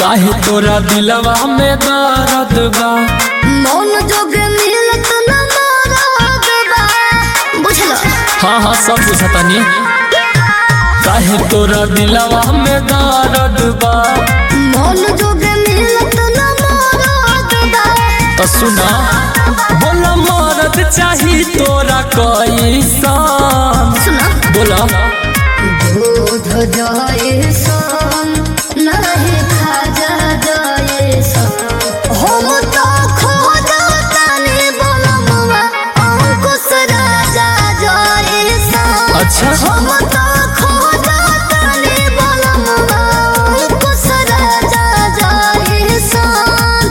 काहे तोरा दिलवा में दर्द बा मौन जोग मिलत न मरद बा बुझल हाँ हाँ सब बुझतनी काहे तोरा दिलवा में दर्द बा मौन जोग मिलत न मरद बा तो सुना बोला मरद चाही तोरा कैसन सुना बोला दूध जाए सन नहीं खाजा जाए सन हम तो खोजा तनी बलमुआ अंकुश राजा जाए सन अच्छा हम तो खोजा तनी बलमुआ अंकुश राजा जाए सन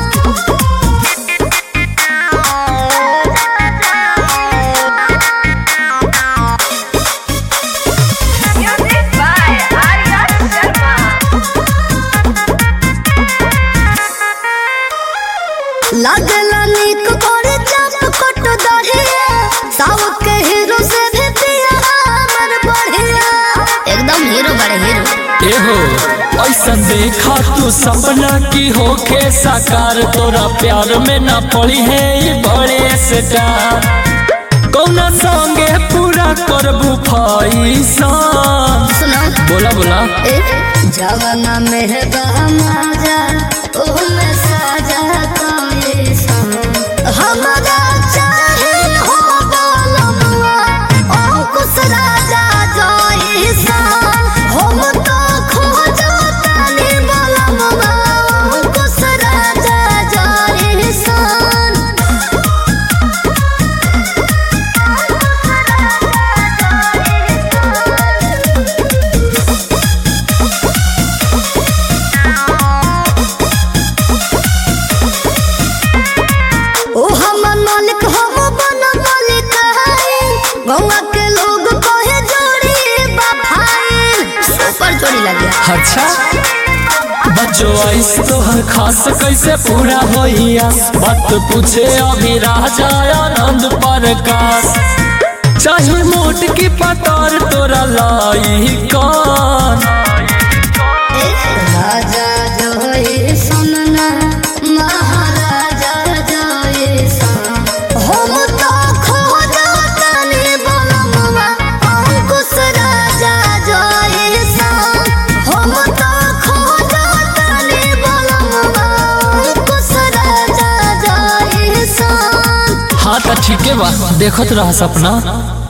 Music by Arya Sharma. लागला नीक करे चाप कट दहिया साउथ के हीरो से भी पिया हमर बढ़िया एकदम हीरो बड़े हीरो एहो ऐसन देखा तू सपना की होके साकार तोरा प्यार में ना पड़ी है ये बड़े स्टार कौना संगे पूरा करबू फैसन सुनो बोला बोला ए जवाना में बहमाजा ओ में साजा कोई सन हमरा चाहे हो बोलमुआ अंकुश राजा जोई सन हम तो खोजो तनी बोलमुआ अंकुश राजा जोई सन ओ हमर मालिक हम बन मालिक है गौवा के लोग कहे जोड़ी बफाई सुपर जोड़ी लगे अच्छा बच्चों ऐस तोहर खास कैसे पूरा होइया बात पूछे अभी राजा आनंद प्रकाश चाहे मोट की पतार तोरा लाई कौन राजा जोई सुनना महाराजा जोई सन हम तो खोजा तनी बलमुआ अंकुश राजा जोई सन हम तो खोजा तनी बलमुआ अंकुश राजा जोई सन हाँ तो ठीक है बा देखत रहा सपना